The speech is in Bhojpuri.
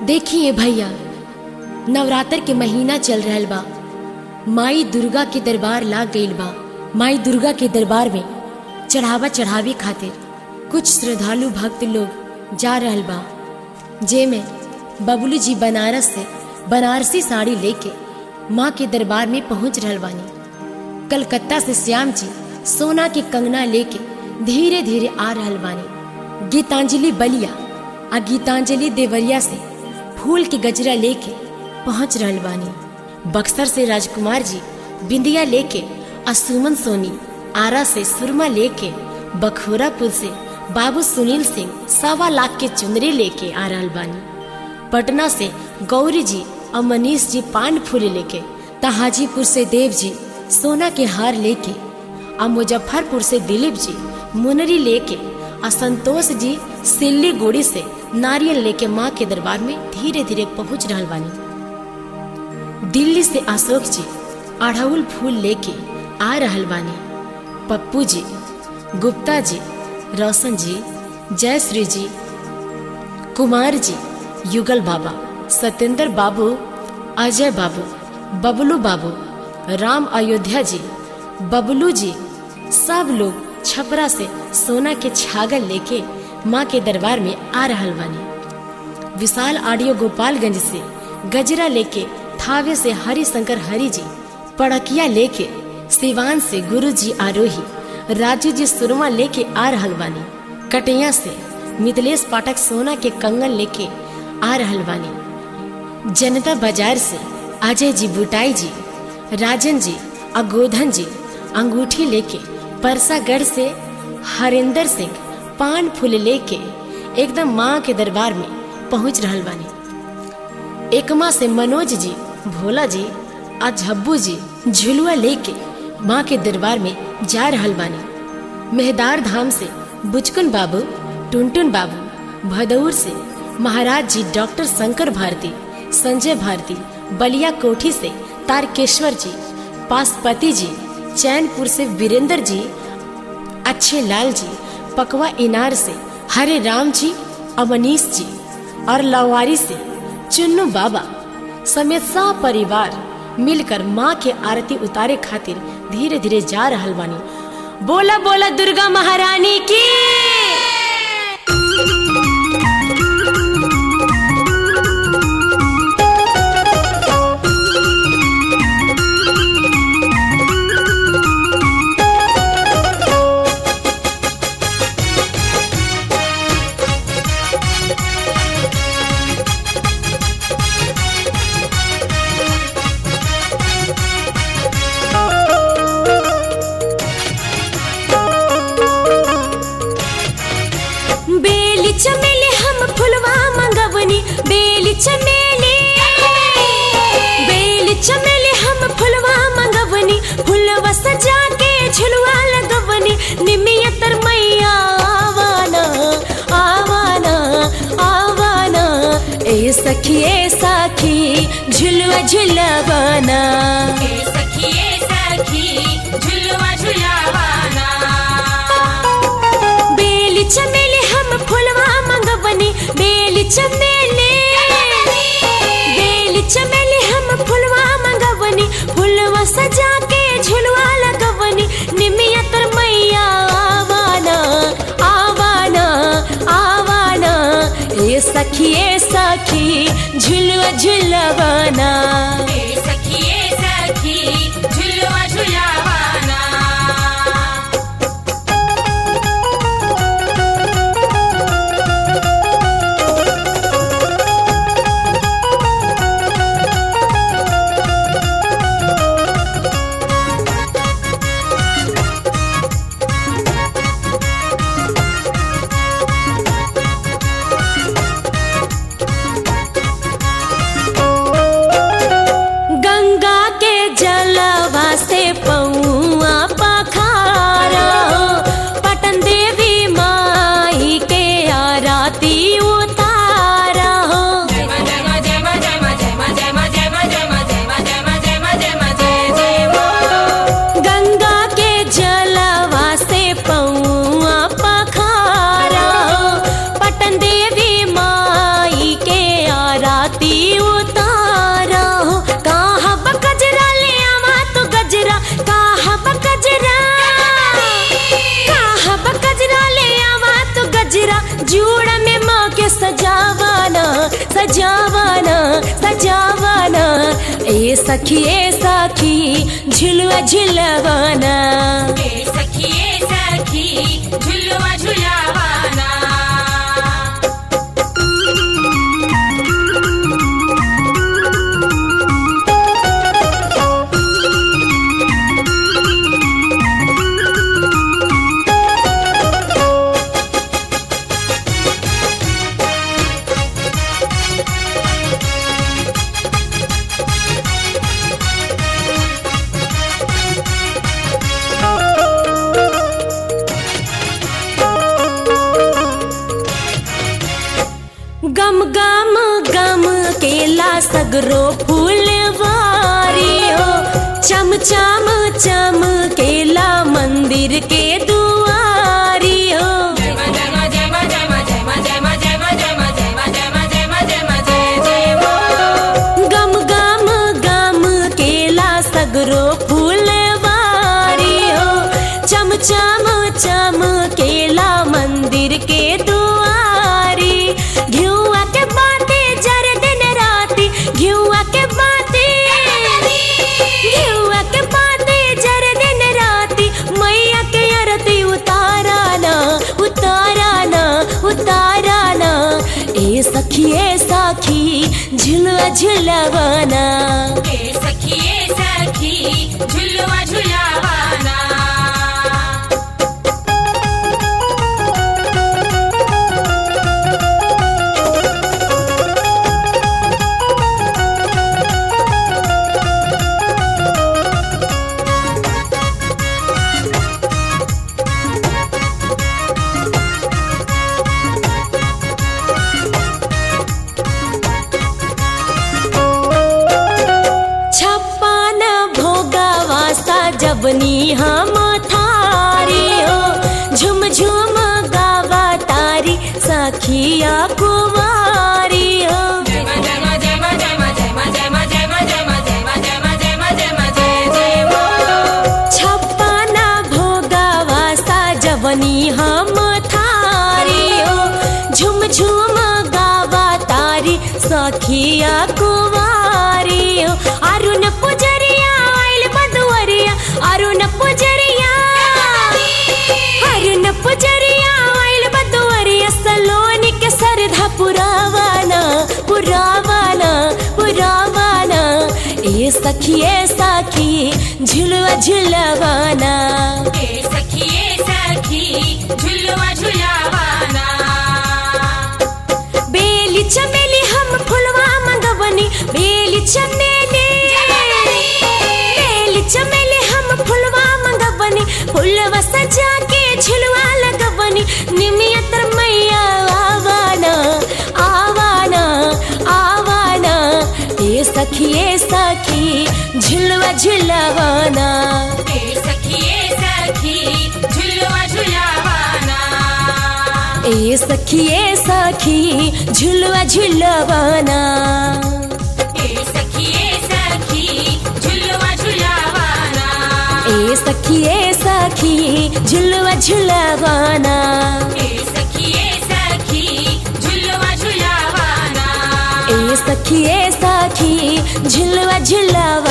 देखिए भैया नवरात्र के महीना चल रहल बा माई दुर्गा के दरबार लाग गईल बा माई दुर्गा के दरबार में चढ़ावा चढ़ावे खातिर कुछ श्रद्धालु भक्त लोग जा रहल बा जेमे बबलू जी बनारस से बनारसी साड़ी लेके माँ के दरबार में पहुंच रहल बानी कलकत्ता से श्याम जी सोना के कंगना लेके धीरे धीरे आ रहल बानी गीतांजलि बलिया आ गीतांजलि देवरिया से फूल के गजरा लेके पहुंच रहल बानी बक्सर से राजकुमार जी बिंदिया लेके आ सुमन सोनी आरा से सुरमा लेके बखोरापुर से बाबू सुनील सिंह सवा लाख के चुनरी लेके आ रहल बानी पटना से गौरी जी और मनीष जी पान फूल लेके ता हाजीपुर से देव जी सोना के हार लेके और मुजफ्फरपुर से दिलीप जी मुनरी लेके और संतोष जी सिल्लीगुड़ी से नारियल लेके माँ के दरबार में धीरे धीरे पहुंच रहल बानी दिल्ली से अशोक जी अड़हुल फूल लेके आ रहल बानी पप्पू जी गुप्ता जी रोशन जी जयश्री जी कुमार जी युगल बाबा सत्येंद्र बाबू अजय बाबू बबलू बाबू राम अयोध्या जी बबलू जी सब लोग छपरा से सोना के छागल लेके माँ के दरबार में आ रहल बानी विशाल ऑडियो गोपालगंज से गजरा लेके थावे से हरि शंकर हरि जी पड़किया लेके सिवान से गुरु जी आरोही राजू जी सुरमा लेके आ रहल बानी कटिया से मिथिलेश पाठक सोना के कंगन लेके आ रहल बानी जनता बाजार से अजय जी बुटाई जी राजन जी अगोधन जी अंगूठी लेके परसागढ़ से हरिंदर सिंह पान फूल लेके एकदम माँ के दरबार में पहुंच रहल बानी एकमा से मनोज जी भोला जी आ झब्बू जी झुलुआ लेके माँ के दरबार में जा रहल बानी मेहदार धाम से बुचकुन बाबू टुनटुन बाबू भदौर से महाराज जी डॉक्टर शंकर भारती संजय भारती बलिया कोठी से तारकेश्वर जी पासपति जी चैनपुर से वीरेंद्र जी अच्छे लाल जी पकवा इनार से हरे राम जी अमनीश जी और लवारी से चुन्नू बाबा समेत सब परिवार मिलकर माँ के आरती उतारे खातिर धीरे धीरे जा रहल बानी बोला बोला दुर्गा महारानी की बेली चमेली हम फुलवा मंगवनी बेली चमेली बेली चमेली हम फुलवा मंगवनी फुलवा सजा के झुलवा लगवनी निमियतर मैया आवाना आवाना आवाना ए सखी ए सखी झुलवा झुलवाना ए सखी ए सखी झुलवा झुलावाना बेली चमेली हम फुलवा मंगवनी बेली चमेली बेली चमेली हम फुलवा मंगवनी फुलवा सजा के झुलवा लगवनी निमियतर मैया आवाना आवाना आवाना ए सखी ए सखी झुलवा झुलवाना ए सखी ए सखी झुलवा झुलावाना गंगा के जलवा जूड़ा में माँ के सजावाना सजावाना सजावाना ए सखी ए सखी झुलवा झुलवाना ए सखी ए सखी झुलवा झुलावाना गम गम गम केला सगरो फूलवारी हो चम चम चम केला मंदिर के दुआरी हो जय मा जय मा जय मा जय मा जय मा जय मा जय मा जय मा जय मा जय मा जय मा जय मा जय जय मा गम गम गम केला सगरो फूलवारी हो चम चम चम केला मंदिर के दुआरी घिउआ के बाते जर दिन राती घिउआ के बाते घिउआ के बाते जर दिन राती मैया के अरती उताराना उताराना उताराना ए सखी ए सखी झुलवा झुलवाना ए सखी ए सखी झुलवा झुलावाना छप्पन भोगावा जबनी हम थारी हो झुम झुम गावा तारी सखिया कुमारी हो जय मा जय मा जय मा जय मा जय मा जय मा जय मा जय मा जय मा जय मा जय मा जय मा जय जय मा छप्पन भोगावा जबनी हम थारी हो झुम झुम गावा तारी सखिया कुमारी हो अरुण पुजरिया आइल बदुअरिया अरुण पुजरिया अरुण पुजरिया आइल बदुअरिया सलोनी के सरधा पुरावाना पुरावाना पुरावाना ए सखी ए सखी झुलवा झुलवाना ए सखी ए सखी झुलवा झुलावाना बेली चमेली हम फुलवा मंगवनी बेली चमेली बेली चमेली हम फुलवा मंगवनी फुलवा सजा के झुलवा लगवनी निमियतर मैया आवाना आवाना आवाना ए सखी ए सखी झुलवा झुलवाना ए सखी ए सखी झुलवा झुलावाना ए सखी ए सखी झुलवा झुलवाना ए सखी ए सखी झुलवा झुलावाना ए सखी ए सखी झुलवा झुलवाना ए सखी ए सखी झुलवा झुलावाना ए सखी ए सखी झुलवा झुलवाना